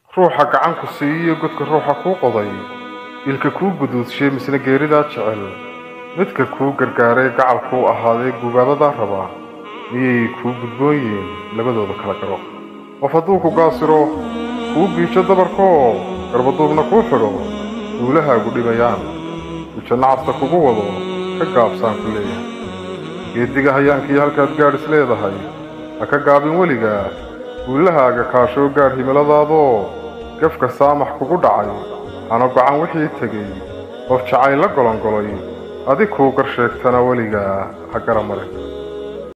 ruuxa gacan ku siiyiyo godka ruuxa kuu qoday ilka kuu guduudshiye misna geeridaa jecel midka kuu gargaaray gacal kuu ahaaday gubaadadaa raba miyay kuu gudboon yihiin labadooda kala garo qof hadduu ku gaasiro kuu giijo dabarkoo garbaduubna kuu xidho guulahaagu dhibayaan ujanno casta kugu wado ka gaabsaan ku leeyahay geediga hayaankii halkaad gaadh is leedahay ha ka gaabin weligaa guulahaaga kaashoo gaadh himiladaadoo gafka saamax kugu dhacay hana gocan wixii tegey qof jacayl la golongolay adig kuu gar sheegtana weligaa ha gara marin